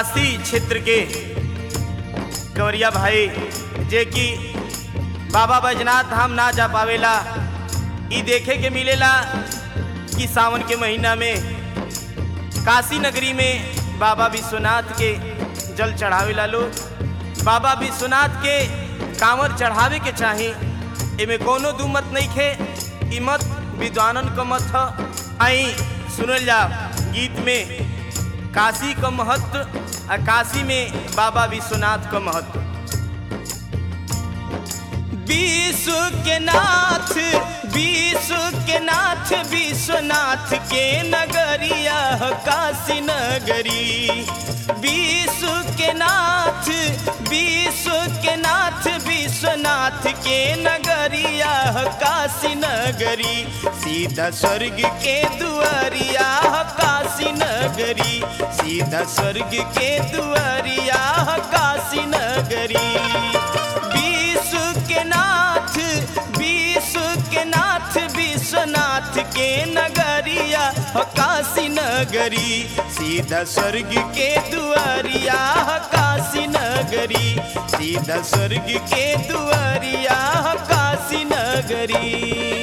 काशी क्षेत्र के गौरिया भाई जे कि बाबा बैजनाथ धाम ना जा पावेला ई देखे के मिलेला कि सावन के महीना में काशी नगरी में बाबा विश्वनाथ के जल चढ़ावेला लोग बाबा विश्वनाथ के कांवर चढ़ावे के चाही एमे कोनो दू मत नहीं खे ई मत विद्वानन क मत ह आई सुनल जा गीत में काशी का महत्व आ काशी में बाबा विश्वनाथ का महत्व विश्व के नाथ विश्व के नाथ विश्वनाथ के नगरिया ह काशी नगरी विश्व के नाथ विश्व के नाथ विश्वनाथ के नगरिया ह काशी नगरी सीधा स्वर्ग के दुआरिया ह काशी नगरी सीधा स्वर्ग के दुआरिया ह काशी नगरी विश्व के नाथ विश्व के नाथ विश्वनाथ के नगरिया ह काशी नगरी सीधा स्वर्ग के दुआरिया ह काशी नगरी सीधा स्वर्ग के दुआरिया ह काशी नगरी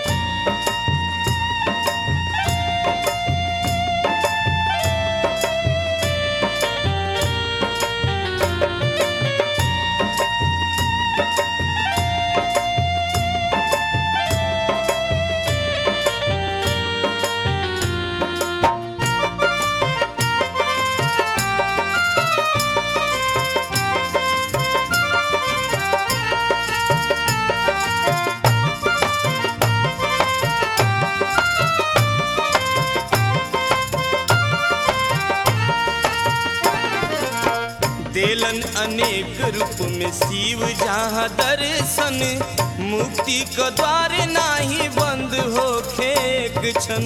देलन अनेक रूप में शिव जहाँ दर्शन मुक्ति का द्वार नाही बंद हो खेक क्षण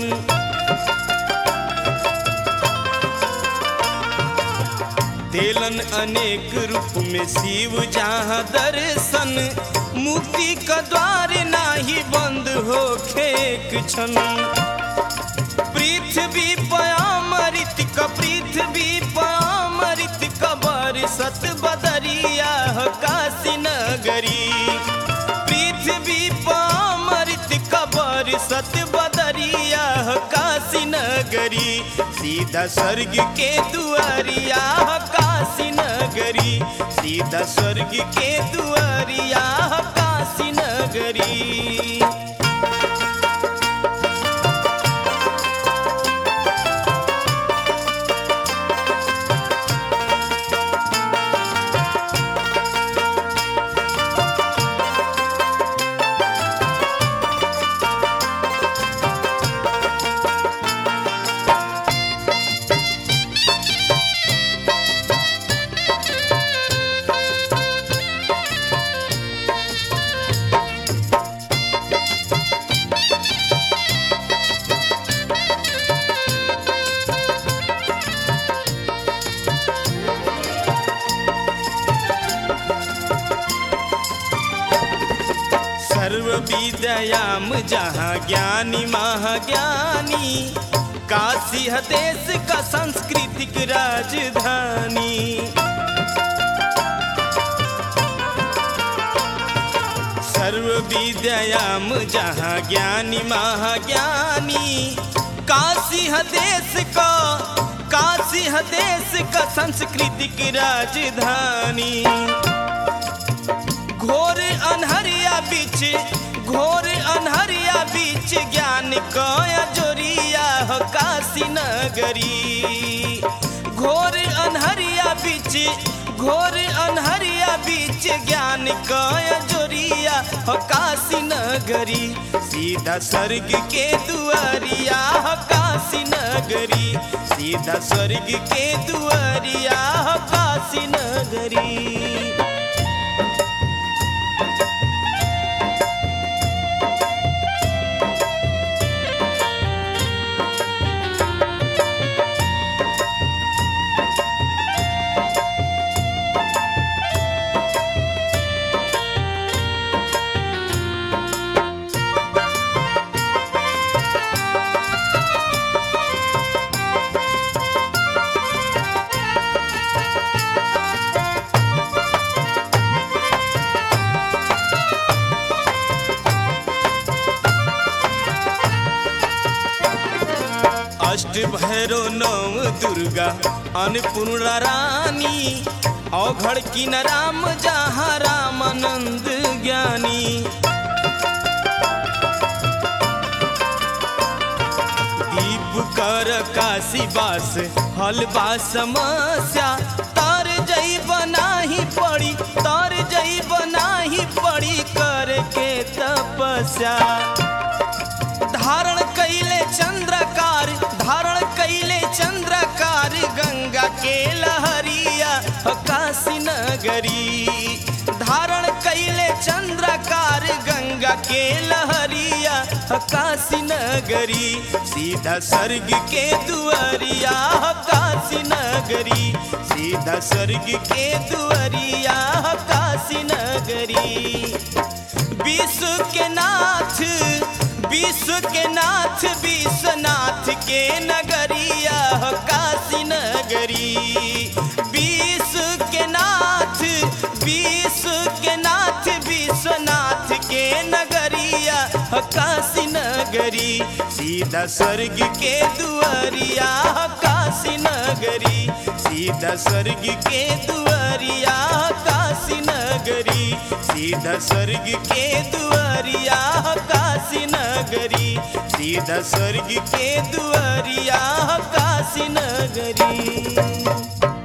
देलन अनेक रूप में शिव जहाँ दर्शन मुक्ति का द्वार नाही बंद हो खेक क्षण पृथ्वी पयामृत क पृथ्वी पयामृत कबर सत बदरिया ह काशी नगरी पृथ्वी पयामृत कबर सत बदरिया ह काशी नगरी सीधा स्वर्ग के दुआरिया ह काशी नगरी सीधा स्वर्ग के दुआरिया ह काशी नगरी सर्व विद्याम जहाँ ज्ञानी महाज्ञानी काशी है देश का सांस्कृतिक राजधानी सर्व विद्याम जहाँ ज्ञानी महाज्ञानी काशी है देश का काशी है देश का सांस्कृतिक राजधानी घोर अनहरिया बीच घोर अनहरिया बीच ज्ञान कया जोरिया हो काशी नगरी घोर अनहरिया बीच घोर अनहरिया बीच ज्ञान कया जोरिया हो काशी नगरी सीधा स्वर्ग के दुआरिया हो काशी नगरी सीधा स्वर्ग के दुआरिया हो काशी नगरी भैरो नव दुर्गा अन्नपूर्णा रानी औघड़ की न राम जहाँ रामानंद ज्ञानी दीप कर काशी बास हलवा समस्या तर जई बनाही पड़ी तर जई बनाही पड़ी करके तपस्या धारण कैले चंद्रकार धारण कैले चंद्रकार गंगा के लहरिया काशी नगरी धारण कैले चंद्रकार गंगा के लहरिया काशी नगरी सीधा स्वर्ग के दुआरिया काशी नगरी सीधा स्वर्ग के दुआरिया काशी नगरी विश्व के नाथ विश्व के नाथ विश्वनाथ के नगरिया काशी नगरी विश्व के नाथ विश्व के नाथ विश्वनाथ के नगरिया काशी नगरी सीधा स्वर्ग के दुआरिया काशी नगरी सीधा स्वर्ग के दुआरिया काशी नगरी सीधा स्वर्ग के दुआरिया काशी नगरी सीधा स्वर्ग के दुआरिया काशी नगरी